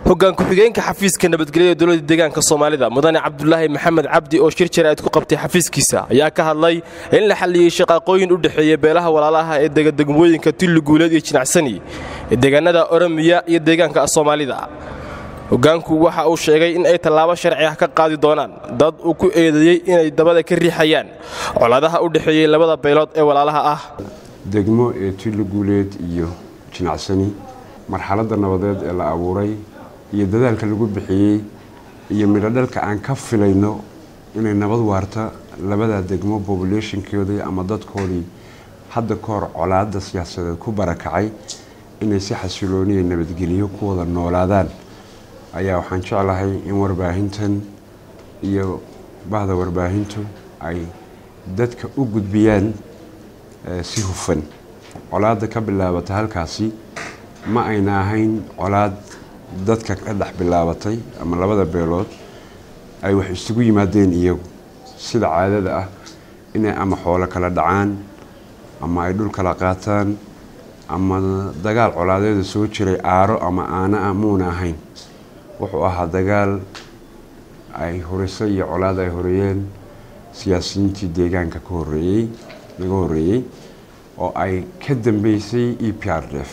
hoggaan ku-xigeenka xafiiska nabadgelya ee dowladda deegaanka soomaalida mudane cabdulaahi maxamed cabdi oo shir jaraa'id ku qabtay xafiiskiisa ayaa ka hadlay in la xalliyey shaqaaqooyin u dhexeeya beelaha walaalaha ee degadegmooyinka tilli guuleed iyo jinacsani ee deegaanada oromiya iyo deegaanka soomaalida hoggaanku waxa uu sheegay in ay tallaabo sharci ah ka qaadi doonaan dad uu ku eedeeyey inay dabada ka riixayaan colaadaha u dhexeeyey labada beelood ee walaalaha ah degmo ee tilli guuleed iyo jinacsani marxaladda nabadeed ee la abuuray iyo dadaalka lagu bixiyey iyo midhodhalka aan ka filayno inay nabad waarta labada degmo bobulationkoodii ama dadkoodii hadda ka hor colaada siyaasadeed ku barakacay inay si xasilooniya nabadgeliyo ku wada noolaadaan ayaa waxaan jeclahay in warbaahintan iyo bahda warbaahintu ay dadka u gudbiyaan si hufan colaada ka bilaabata halkaasi ma ayna ahayn colaad dadka ka dhex bilaabatay ama labada beelood ay wax isugu yimaadeen iyagu sida caadada ah inay ama xoolo kala dhacaan ama ay dhul kala qaataan ama dagaal colaadeeda soo jiray aaro ama aana ah muuna ahayn wuxuu ahaa dagaal ay horeysay iyo colaad ay horeeyeen siyaasiyiintii deegaanka ka horeeyey laga horeeyey oo ay ka dambeysay e p r df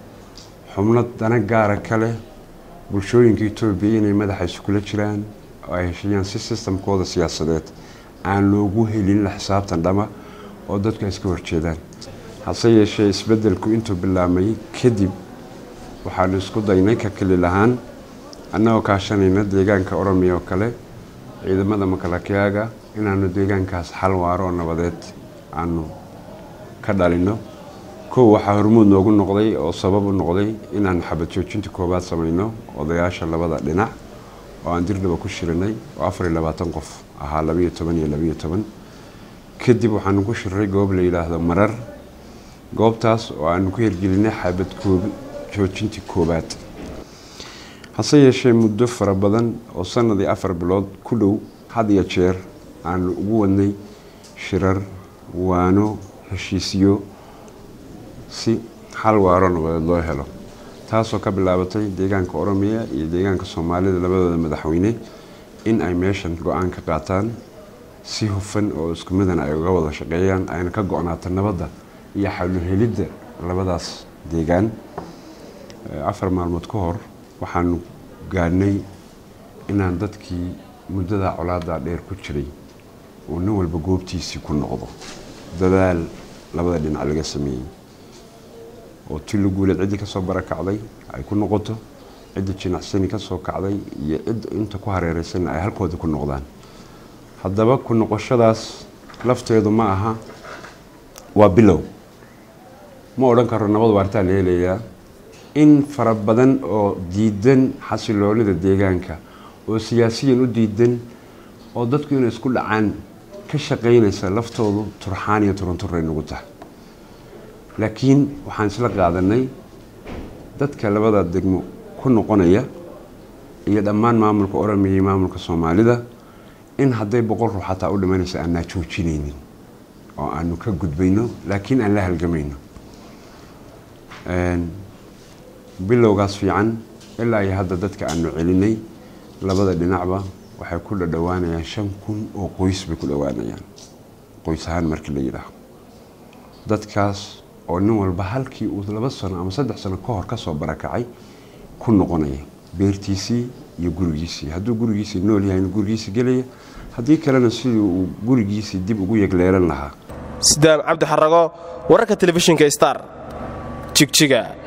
xubno dana gaara ka leh bulshooyinka etoobiya inay madaxa iskula jiraan oo ay heshiiyaan si sistamkooda siyaasadeed aan loogu helin la xisaabtan dhama oo dadku ay iska horjeedaan hase yeeshee isbeddelku intuu bilaabmay kadib waxaanu isku daynay ka kelil ahaan annagoo kaashanayna deegaanka oromiya oo kale ciidamada makalakiyaaga inaanu deegaankaas xal waaro oo nabadeed aanu ka dhalino kow waxaa hormuud noogu noqday oo sabab u noqday inaanu xabad joojinta koowaad samayno odayaasha labada dhinac oo aan dirdhaba ku shirinay oo afar iyo labaatan qof ahaa labayo toban iyo labayo toban kadib waxaanu ku shirray goob la yidhaahdo marar goobtaas oo aanu ku hirgelinay xabad joojintii koowaad hase yeeshee muddo fara badan oo sanadii afar bilood ku dhow had iyo jeer aanu ugu wadnay shirar waano heshiisyo si xal waaro nabadeed loo helo taasoo ka bilaabatay deegaanka oromiya iyo deegaanka soomaalida labadooda madaxweyne in ay meeshan go-aan ka qaataan si hufan oo isku midan ay uga wada shaqeeyaan ayna ka go-naato nabadda iyo xaluhelidda labadaas deegaan afar maalmood ka hor waxaanu gaadhnay inaan dadkii muddada colaada dheer ku jiray uu nin walba goobtiisii ku noqdo dadaal labada dhinac laga sameeyey oo tilli guuleed ciddii kasoo barakacday ay ku noqoto cidda jinacsani kasoo kacday iyo cidda inta ku hareereysanna ay halkooda ku noqdaan haddaba ku noqoshadaas lafteedu ma aha waa bilow ma odhan karo nabad waartaa la helayaa in fara badan oo diidan xasiloonida deegaanka oo siyaasiyan u diidan oo dadku inay isku dhacaan ka shaqaynaysa laftoodu turxaan iyo turunturay nagu tahay laakiin waxaan isla qaadanay dadka labada degmo ku noqonaya iyo dhammaan maamulka oromiya iyo maamulka soomaalida in hadday boqol ruux xataa u dhimanaysa aanaa joojinaynin oo aanu ka gudbayno laakiin aan la halgamayno bilowgaas fiican ilaa iyo hadda dadka aanu celinay labada dhinacba waxay ku dhadhowaanayaan shan kun oo qoys bay ku dhowaanayaan qoys ahaan markii la yidhaaho dadkaas oo nin walba halkii uu laba sano ama saddex sano ka hor kasoo barakacay ku noqonaya beertiisii iyo gurigiisii hadduu gurigiisii nool yahay gurigiisii gelaya haddii kalena sidii uu gurigiisii dib ugu yegleelan lahaa sidaam cabdi xarago wararka telefishinka star jigjiga